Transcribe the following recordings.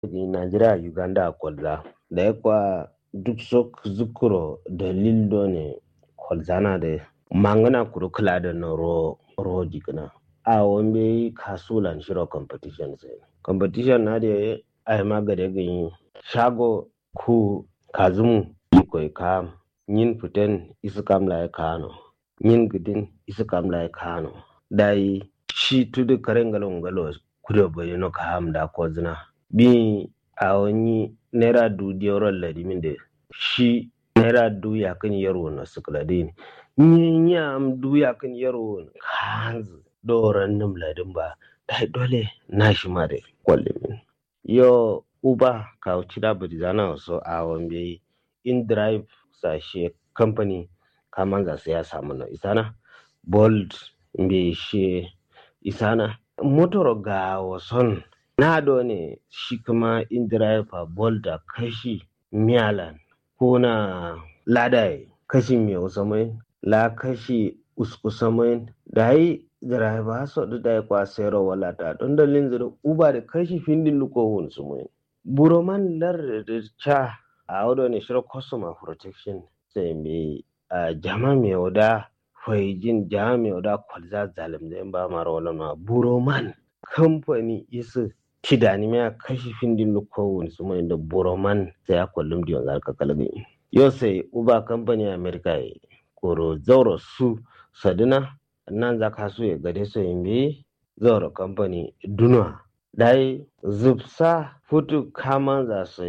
Najeriya Uganda kwalza da ya kwa duk sok zukuro dalil do ne kwalzana da mangana kuru kula da na ro ro dikna a wambe kasulan shiro competition sai competition na da ai magade gani shago ku kazumu ikoi ka yin fiten isu kam lai kano yin gidin isu kam lai kano dai shi tudu karen galo ngalo kudo bai no ka ham da ko zina bi a wani naira du diyoron ladimin da shi naira du ya kan yaro na sukladin ni ya am du ya kan yaro kanzu doran nim ladin ba dai dole na shi ma da kwallimin yo uba ka uci da bari zana so a wambe in drive sashe company kaman za su ya samu na isana bold mbe she isana motor ga wason na do ne shi kuma in driver bold da kashi miyalan ko na ladai kashi mai usamai la kashi uskusamai da yi driver so da da kwa sayarwa wala ta don dalilin zira uba da kashi findin luko hun su mai buroman lar da cha a wado ne shirin customer protection sai mai jama mai wada faijin jama mai wada kwalza zalim da ba mara wala ma buroman kamfani isa kidani mai kashi findin luko hun su mai da buroman sai ya kwallum diyon zarka kalbi yau sai uba kamfani america ya koro zauro su sadina nan za ka so ya gade so yin bi zauro kamfani dunwa dai zubsa futu kaman za su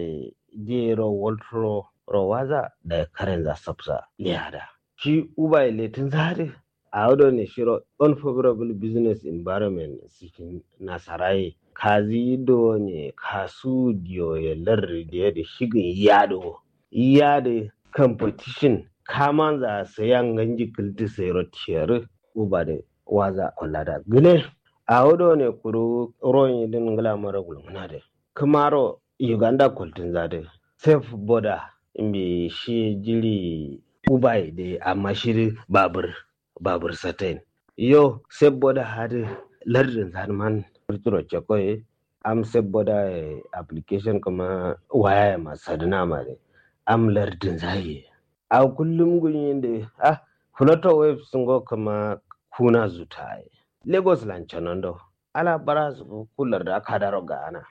jero waltro rowaza da karen za sabsa liyada shi uba letin zari a wado ne shiro unfavorable business environment cikin nasarai kazi do ne kasu diyo ya larri da shigin yado yado competition kaman za sayan ganji kilti sayro tiyar uba da waza kula da gile a wado ne kuru ron din ngala mara gulmuna da kamaro uganda kultin zade safe border imbe shi jiri ubai da amma shiri babur babur satain yo safe border hadi lardin zanman fitro chakoye am safe border application kuma waya ma sadina ma am lardin zaye a kullum gunyin da ah flutter wave sun go kama kuna zuta lagos lanchanondo ala bara su kular da aka daro ga ana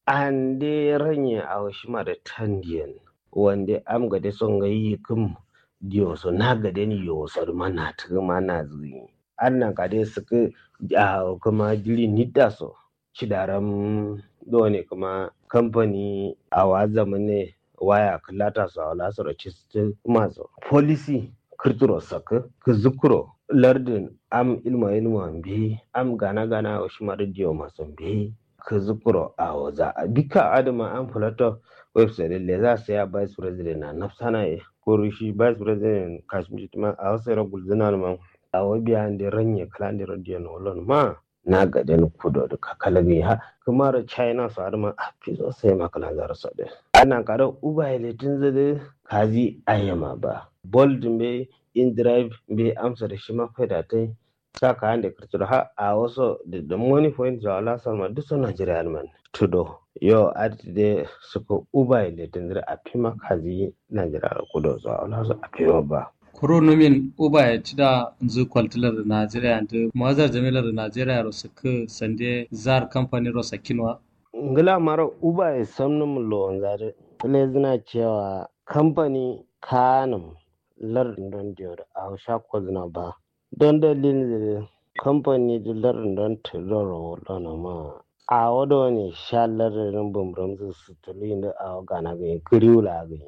an de ranye a wasu ma da tandiyan wanda am ga de son ga yi kum diyo so na ga de ni yo so ma na ta ma na zuyi an nan ka de suka a kuma jiri nidda so cidaram do ne kuma kamfani a wa zamane waya kalata su a wala su race su masu policy kirturo saka ka zukuro lardin am ilma ilma bi am gana gana wa shi diyo masu bi ka zukuro a waza a bika adama an fulata website le za su ya vice president na nafsana ya ko shi vice president kashmir ma a wasu yara gulzina ma a wabiya da ranye kalan da radiyo na olon ma na gaden kudo da kakalagi ha kuma da china su adama a fi so sai makalan zara su da ana kada uba ilitin zade kazi ayyama ba bold be in drive be amsa da shi mafi da ta saka han da kirtura ha a wasu da money point da ala sama duk sun Najeriya man tudo yo ati de suka uba ilitin zade a fi makazi Najeriya kudo zuwa ala su a fi ba kuronomin uba ya ci da nzu kwaltilar da Najeriya da mawazar jamilar da Najeriya rosa ka sande zar kamfanin rosa kinwa. Ngila mara uba ya samnu mu lon zare. Tale zina cewa kamfani kanum lardin don diyar a hausha ko zina ba. Don dalilin da kamfani da lardin don tiloro lona ma. A wado ne sha lardin bambam su tuli da a gana ga kiriwula ga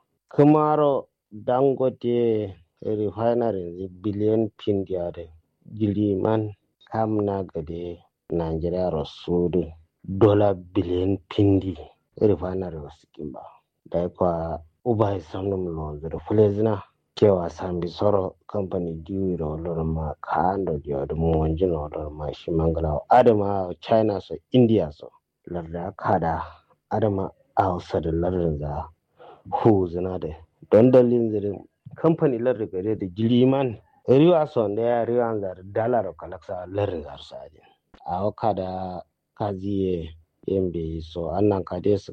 Kamaro dangote refinery biliyan pin yare jiriman kamna gade nigeria rasudu dola biliyan pindi refinery wasu kimba da kwa uba isamnum lonzo da fulezina kewa sambi soro company diwi ro lor ma kando dio da mu wanjino lor ma shi mangala adama china so india so larda kada adama hausa da lardin za hu zina da don dalilin zirin kamfani lardi gare da jiliman riwa son da ya riwa da dalar kalaksa lardi zarsa a waka da kaziye yembe so annan kade su